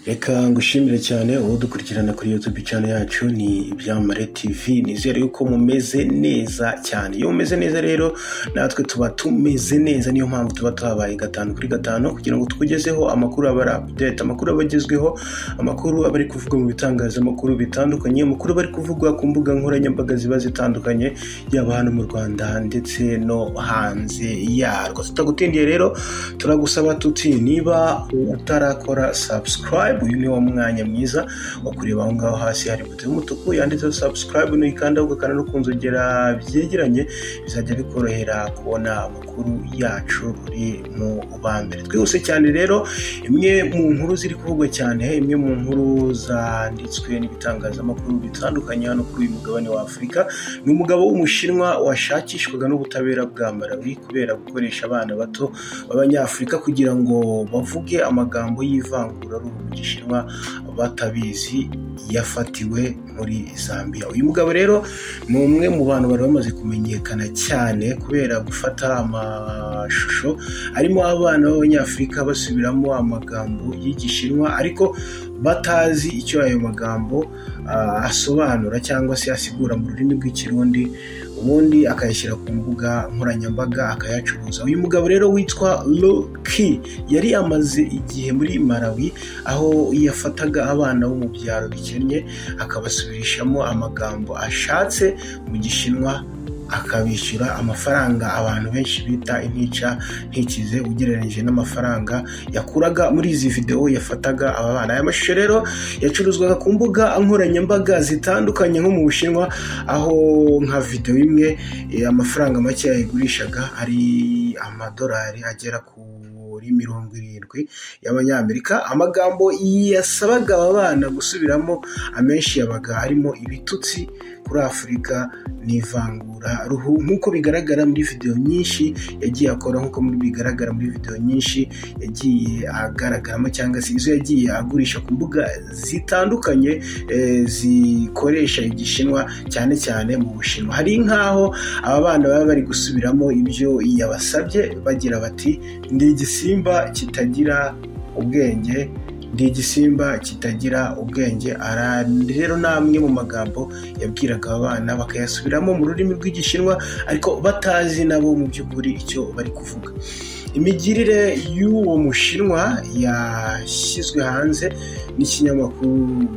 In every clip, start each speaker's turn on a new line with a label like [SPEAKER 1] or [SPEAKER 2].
[SPEAKER 1] Reka ngushimire cyane udukurikirana kuri YouTube channel yacu ni Ibyamamare TV. Nizere yuko mumeze neza cyane. Iyo mumeze neza rero natwe tuba tumeze neza niyo mpamvu tuba tuhabaye gatanu kuri gatanu kugira ngo tukugezeho amakuru aba ari update, amakuru aba agezweho, amakuru aba ari kuvugwa mu bitangazamakuru bitandukanye, amakuru aba ari kuvugwa ku mbuga nkoranyambaga ziba zitandukanye yaba hano mu Rwanda ndetse no hanze yarwo. Tutagutindiye rero turagusaba tuti niba utarakora subscribe uyu ni wo mwanya mwiza wo kureba aho ngaho hasi hari buto y'umutuku yanditseho subscribe nuyikanda ugakanda no ku nzogera byegeranye bizajya bikorohera kubona amakuru yacu uri mu ba mbere twihuse cyane rero imwe mu nkuru ziri kuvugwa cyane imwe mu nkuru zanditswe n'ibitangazamakuru bitandukanye hano kuri uyu mugabane wa afurika ni umugabo w'umushinwa washakishwaga n'ubutabera bwa malawi kubera gukoresha abana bato b'abanyafurika kugira ngo bavuge amagambo y'ivanguraruhu mu gishinwa batabizi yafatiwe muri zambia uyu mugabo rero ni umwe mu bantu bari bamaze kumenyekana cyane kubera gufata amashusho arimo abana b'abanyafurika basubiramo amagambo y'igishinwa ariko batazi icyo ayo magambo ah, asobanura cyangwa se asigura mu rurimi rw'ikirundi ubundi akayashyira ku mbuga nkoranyambaga akayacuruza uyu mugabo rero witwa Loki yari amaze igihe muri Malawi aho yafataga abana bo mu byaro bikennye akabasubirishamo amagambo ashatse mu gishinwa akabishyura amafaranga abantu benshi bita intica ntikize ugereranyije n'amafaranga yakuraga muri izi videwo yafataga aba bana aya mashusho rero yacuruzwaga ku mbuga nkoranyambaga zitandukanye nko mu bushinwa aho nka videwo imwe eh, amafaranga make yayigurishaga ari amadolari agera kuri mirongo irindwi y'abanyamerika amagambo yasabaga aba bana gusubiramo amenshi yabaga arimo ibitutsi kuri afurika n'ivangura ruhu nk'uko bigaragara muri videwo nyinshi yagiye akora nk'uko muri- bigaragara muri videwo nyinshi yagiye agaragaramo cyangwa se izo yagiye agurisha ku mbuga zitandukanye eh, zikoresha igishinwa cyane cyane mu bushinwa hari nk'aho aba bana baba bari gusubiramo ibyo yabasabye bagira bati ndi igisimba kitagira ubwenge ndi igisimba kitagira ubwenge ara rero ni amwe mu magambo yabwiraga aba bana bakayasubiramo mu rurimi rw'igishinwa ariko batazi nabo mu by'ukuri icyo bari kuvuga imigirire y'uwo mushinwa yashyizwe hanze n'ikinyamakuru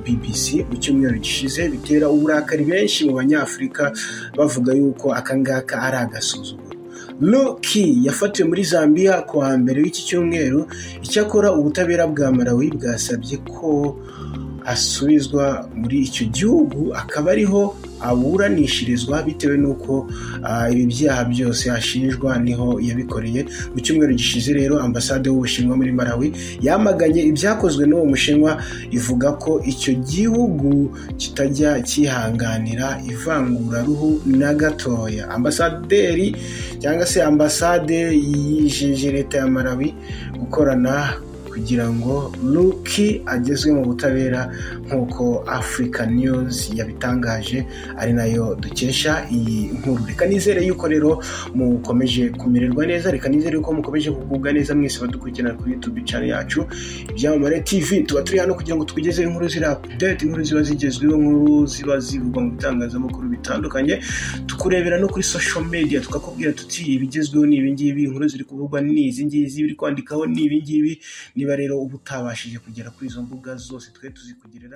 [SPEAKER 1] bbc mu cyumweru gishize bitera uburakari benshi mu banyafurika bavuga yuko akangaka ari agasuzuguro Loki yafatiwe muri Zambia ku wa mbere w'iki cyumweru icyakora ubutabera bwa Malawi bwasabye ko asubizwa muri icyo gihugu akaba ariho aburanishirizwa bitewe n'uko ah, ibi byaha byose ashinjwa niho yabikoreye mu cyumweru gishize rero ambasade y'ubushinwa muri malawi yamaganye ibyakozwe n'uwo mushinwa ivuga ko icyo gihugu kitajya cyihanganira ivanguraruhu na gatoya ambasaderi cyangwa se ambasade yijeje leta ya malawi gukorana kugira ngo Luki agezwe mu butabera nk'uko Africa News yabitangaje ari nayo dukesha iyi nkuru reka nizere yuko rero mukomeje kumererwa neza reka nizere yuko mukomeje kugubwa neza mwese badukurikirana kuri YouTube channel yacu ibyamamare TV tuba turi hano kugira ngo tukugezeho inkuru ziri update inkuru ziba zigezweho inkuru ziba zivugwa mu bitangazamakuru bitandukanye tukurebera no kuri social media tukakubwira tuti ibigezweho ni ibingibi inkuru ziri kuvugwa ni izi ngizi ibiri kwandikaho ni ibingibi niba rero uba utabashije kugera kuri izo mbuga zose twe tuzikugereraho